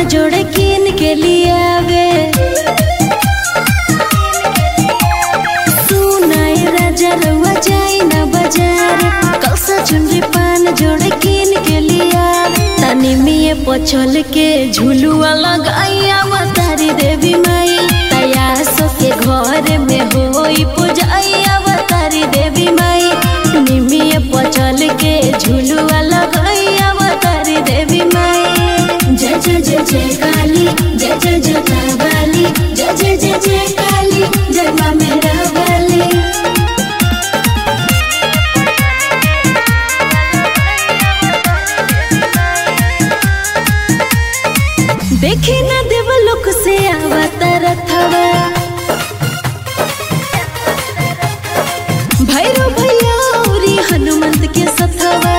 जोड़े कीन के लिए आवे सुनाए राजा रउआ जाई ना बाजार कलसा चुनरी पान जोड़े कीन के लिए आवे तनी मिये पछल के झुलुआ लगाइया तारी देवी माई तया सो के घर में होई पूजाइया तारी देवी माई निमिये पछल के झुलुआ लगाइया तारी देवी माई जय जय जय जय काली जय जय जय काली जय जय जय जय काली जय माँ मेरा वाली देखी ना देवलोक से आवतर थवा भैरव भैया औरी हनुमंत के सथवा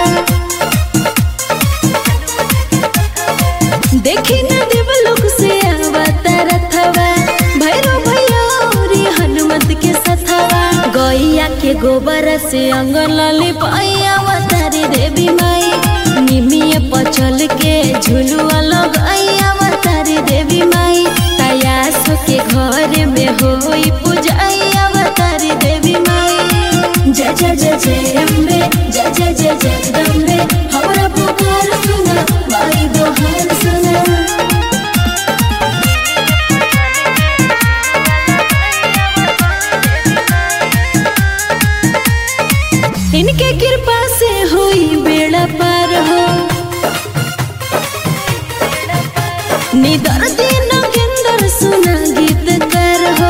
देखी ना देवलोक से आवतर थवा भैरव भैया औरी हनुमंत के सथवा गैया के गोबर से अंगन लिपाइया अवतारी देवी माई निमिये पचल के झुलुआ लगाइया अवतारी देवी माई तयास के घर में होई पूजाइया अवतारी देवी माई जय जय जय जय अम्बे जय जय जय जगदम्बे हमरा पुकार सुना माई दोहार सुना इनके कृपा से हुई बेड़ा पार हो निदर दिन केंदर सुना गीत कर हो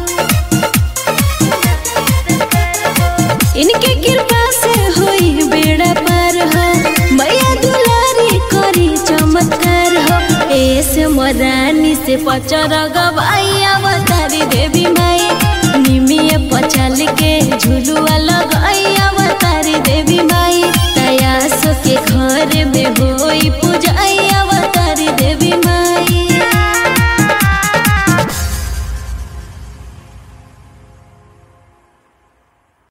इनके कृपा से हुई बेड़ा पार हो मैया दुलारी करी चमत्कार हो ऐसे मरानी से पचर गवाई अवतारी देवी माँ